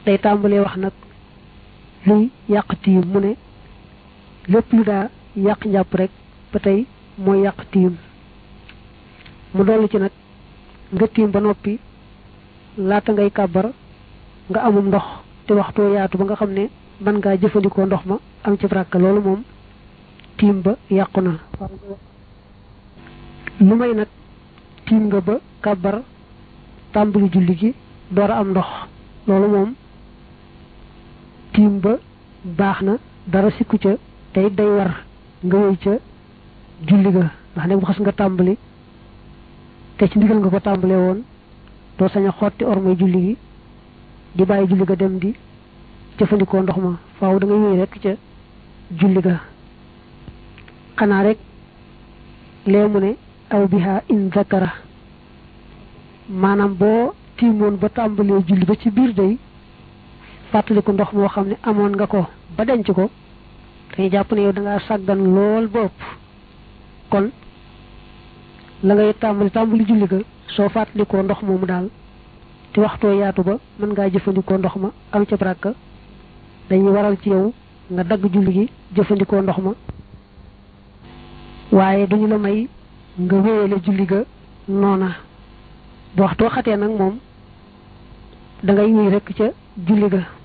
day tàmbalee wax nag luy yàq tiim mu ne lépp lu daa yàq njàpp rek ba tey mooy yàq tiim mu dollu ci nag nga tiim ba noppi laata ngay kàbbar nga amum ndox te waxtoo yaatu ba nga xam ne mën ngaa jëfandikoo ndox ma am ci bràkk loolu moom tiim ba yàqu na lu may nag tiim nga ba kàbbar tàmbali julli gi door a am ndox loolu moom tiim ba baax na dara sikku ca tey day war nga wéy ca julli ga ndax ne bu xas nga tàmbali te ci ndigal nga ko tàmbalee woon doo sañ a xotti ormay julli gi di bàyyi julli ga dem di jëfandikoo ndox ma faaw da ngay wéy rek ca julli ga xanaa rek lee mu ne aw biha in zakara maanaam boo tiimoon ba tàmbalee julli ba ci biir day fàttaliku ndox moo xam ne amoon nga ko ba denc ko dañuy jàpp ne yow da ngaa sàggan lool ba ëpp kon la ngay tàmbali tàmbali julli ga soo fàttalikoo ndox moomu daal te waxtoo yaatu ba mën ngaa jëfandikoo ndox ma am ca baraka dañuy waral ci yow nga dagg julli gi jëfandikoo ndox ma waaye duñu la may nga wéyale julli ga noona bu waxtoo xatee nag moom da ngay wéy rekk ca julli ga